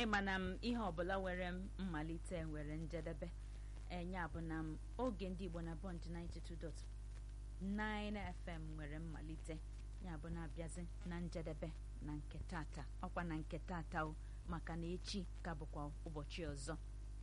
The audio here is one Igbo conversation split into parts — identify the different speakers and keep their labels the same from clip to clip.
Speaker 1: ịma na m ihe ọbụla nwere mmalite nwere njedebe enya bụ na m oge ndị igbo na bond 92.9 fm nwere mmalite ya bụ na-abịazi na njedebe na nke tata ọkwa na nke tata o maka na echi ka bụkwa ụbọchị ọzọ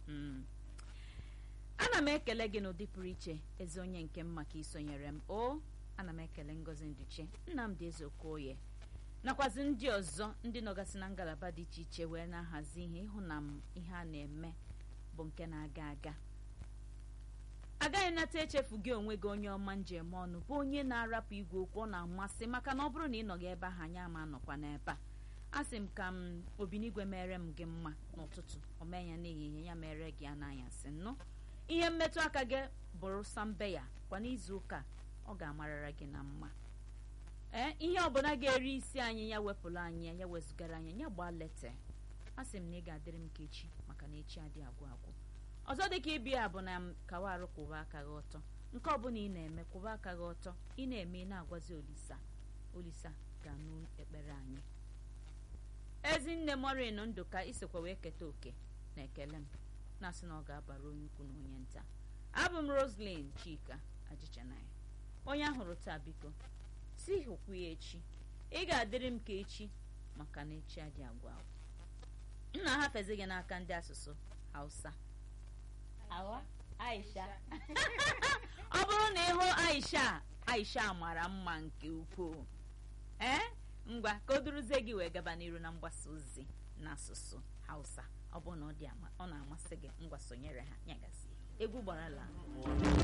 Speaker 1: ana m ekele gị n'ụdị pụrụ iche ezi onye nke m maka isonyere m o ana m ekele ngozi nduche nnamdị ezeokoye nakwazi ndị ọzọ ndị nọgasị na ngalaba dị iche iche wee na-ahazi ihe ịhụ na m ihe a na-eme bụ nke na-aga aga agaghị nata echefu gị onwe gị onye ọma njem ọnụ bụ onye na-arapụ igwe okwu ọ na-amasị maka na ọ bụrụ na ị nọghị ebe ahụ anyị ama anọkwa n'ebe a asị m ka m obinigwe mere m gị mma n'ụtụtụ omee ya n'ehihie ya mere gị ananyasị nnụ ihe mmetụ aka gị bụrụ sambe ya kwa n'izu ụka ọ ga-amarara gị na mma ee ihe ọbụla ga-eri isi anyị ya wepụrụ anyị ya wezugara anyị ya gbaa lete asị m na ị ga-adịrị m ka echi maka na echi adịghị agwụ agwụ ọzọ dịka ịbịa bụ na m kawa arụ kwụba aka gị ọtọ nke ọbụla ị na-eme kwụba aka gị ọtọ ị na-eme ị na-agwazi olisa olisa ga-anụ ekpere anyị ezinne morin ndụka isikwa wee keta oke na ekele m na-asị na ọ ga-abara onye ukwu na onye nta abụ m roslyn chika ajichanaya onye ahụrụ taa biko si hụkwu ya echi ị ga-adịrị m ka echi maka na echi adị agwa agwa m na-ahafezi gị n'aka ndị asụsụ hausa awa aisha ọ bụrụ na ịhụ aisha aisha mara mma nke ukwuu ee ngwa ka o duruzie gị wee gaba n'iru na mgbasa ozi n'asụsụ hausa ọ bụ na ọ na-amasị gị ngwa sonyere ha nyagazie egwu gbarala